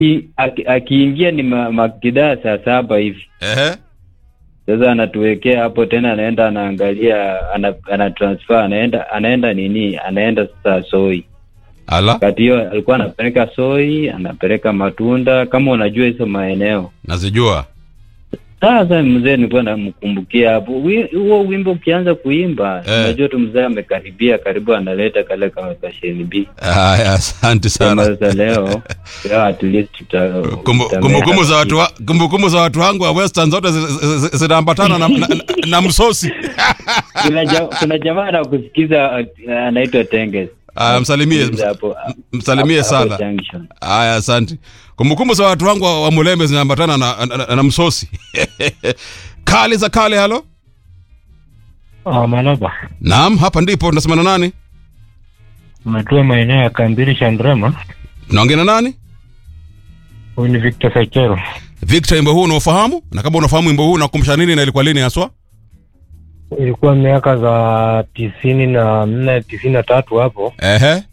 aki- aki- akiingia ni ma- makidaa saa saba hivi Ehe. sasa anatuwekea hapo tena anaenda anaangalia ana, ana transfer anaenda anaenda nini anaenda sasa soi Ala, kati hiyo alikuwa anapeleka soi anapeleka matunda kama unajua hizo maeneo nazijua. sasa mzee nilikuwa namkumbukia hapo Wi- huo wimbo ukianza kuimba Eh. unajua tu mzee amekaribia karibu analeta kale kama kashenibi Haya, asante sana. sasa leo leo at least tuta- Kumbu- tutamea Kumbukumbu za watu haki. wa- kumbukumbu za watu wangu wa Western zote zi- zi- zi- zinaambatana na, na, na, na msosi. kuna, ja, kuna jamaa anakusikiza uh, anaitwa Tenges Ah, msalimie Anakusikiza hapo- msalimie hapo sana. junction. Haya, asante. Kumbukumbu za watu wangu wa, wa Muleme zinaambatana na, na, na, na msosi. kale za kale, halo. Ah, Malaba, Naam, hapa ndipo tunasema na nani? umetua maeneo ya Kambiri Shandrema. Naongea na nani? Huyu ni Victor Sachero. Victor, wimbo huu unaofahamu? Na kama unafahamu wimbo huu unakumbusha nini na ilikuwa lini haswa? Ilikuwa miaka za tisini na nne tisini na tatu hapo, Ehe.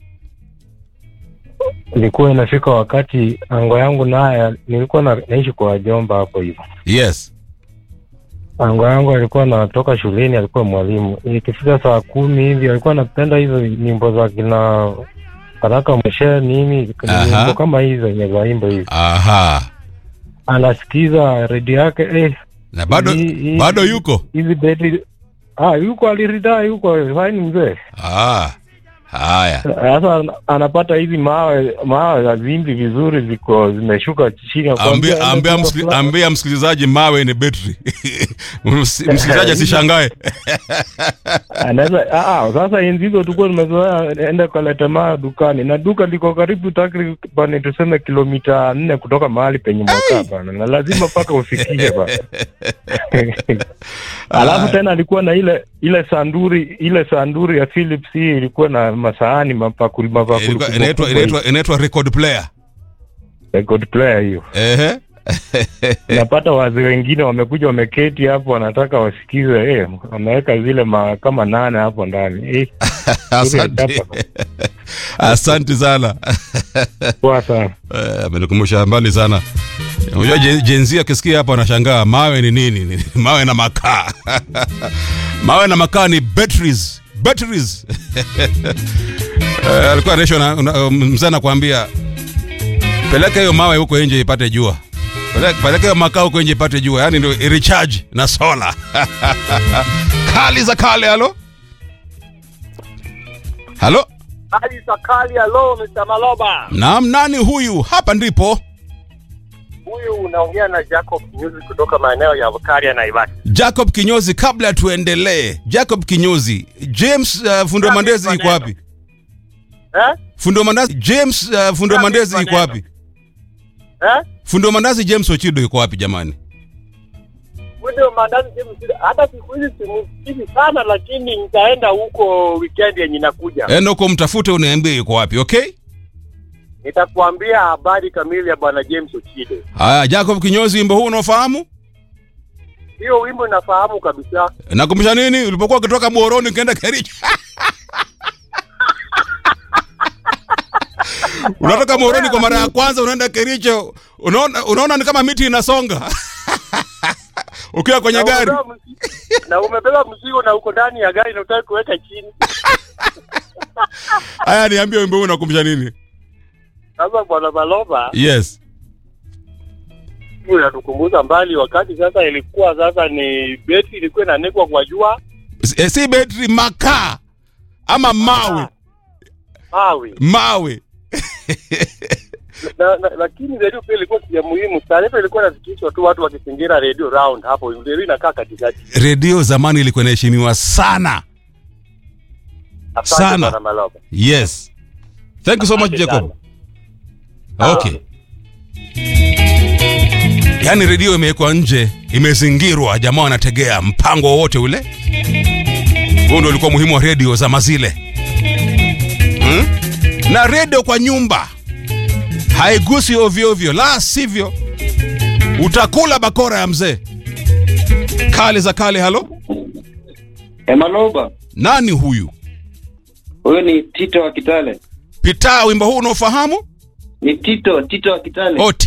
ilikuwa inafika wakati ango yangu naye, nilikuwa na, naishi kwa wajomba hapo hivyo. Yes. Ango yangu alikuwa anatoka shuleni, alikuwa mwalimu. Ikifika saa kumi hivi alikuwa anapenda hizo nyimbo za kina Baraka Mshe nini, Aha. nyimbo kama hizo zenye zaimbo hivi, Aha. anasikiza redio yake eh, Na bado Hii- hii- bado yuko. hizi beti ah, yuko aliridhaa, yuko faini mzee. Ah. Haya. Sasa ana- anapata hizi mawe mawe za vimbi vizuri ziko zimeshuka chini. Ambia Akwambia, ambia, enda msikili, fulani. ambia msikilizaji mawe ni betri. Msi- msikilizaji asishangae. Anaweza ah, ah, sasa enzi hizo tulikuwa tumezoea enda kaleta mawe dukani, na duka liko karibu takriban tuseme kilomita nne kutoka mahali penye mwakaa bana, na lazima mpaka ufikie bana. Alafu tena alikuwa na ile ile sanduri ile sanduri ya Philips hii ilikuwa na masahani mapakuli mapakuli Ilikuwa- kubwa Inaitwa kubwa inaitwa inaitwa record player. record player hiyo. Ehe. napata wazee wengine wamekuja wameketi hapo wanataka wasikize eh, wameweka zile ma, kama nane hapo ndani eh, Asante. chapa. Asante sana. poa sana Eh, amenikumbusha mbali sana. Unajua Gen- Gen Z akisikia hapo anashangaa mawe ni nini? Ni- mawe na makaa. mawe na makaa ni batteries. Batteries. Eh, alikuwa anaisha na na- mzee anakuambia peleka hiyo mawe huko nje ipate jua. Peleka peleka hiyo makaa huko nje ipate jua. Yaani ndio recharge na sola. Kali za kale halo? Halo? Ali Sakali, hello Mr. Maloba. Naam, nani huyu? Hapa ndipo. Huyu unaongea na Jacob Music kutoka maeneo ya Bukaria na Naivasha. Jacob Kinyozi, kabla tuendelee, Jacob Kinyozi, James uh, Fundo Mandezi iko wapi? Eh? Fundo Mandazi, James uh, Fundo Mandezi iko wapi? Eh? Fundo Mandazi James Ochido iko wapi jamani? Ndio mandazi simu sida. Hata siku hizi simsikii sana lakini nitaenda huko weekend yenye inakuja. Enda huko mtafute uniambie iko wapi, okay? Nitakuambia habari kamili ya bwana James Ochido. Haya, Jacob Kinyozi, wimbo huu unaofahamu? Hiyo wimbo nafahamu kabisa. Nakumbusha nini? Ulipokuwa ukitoka Muhoroni ukienda Kericho. Unatoka Muhoroni kwa mara ya kwanza unaenda Kericho, unaona unaona ni kama miti inasonga. Ukiwa kwenye Na gari. umebeba mzigo- Na umebeba mzigo na uko ndani ya gari na utaki kuweka chini. Haya, niambie wimbo huu unakumbusha nini? Sasa bwana Maloba, Yes. hiyo inatukumbuza mbali wakati sasa ilikuwa sasa ni beti ilikuwa inanikwa kwa jua Si, eh, si betri, makaa ama mawe mawe mawe. na, na, lakini redio pia ilikuwa ya muhimu. Taarifa ilikuwa inafikishwa tu watu wakizingira redio round hapo, redio inakaa katikati. Redio zamani ilikuwa inaheshimiwa sana. Asante Sana. Bwana Maloba. Yes. Thank you so much Asante Jacob. sana. Okay. Yaani redio imewekwa nje, imezingirwa, jamaa wanategea mpango wowote ule. Huo ndio ulikuwa muhimu wa redio za mazile hmm? Na redio kwa nyumba haigusi ovyo ovyo, la sivyo utakula bakora ya mzee. Kale za kale, halo, Emaloba, nani huyu? huyu ni Tito wa Kitale. Pitaa, wimbo huu unaofahamu? Ni Tito, Tito wa Kitale. oh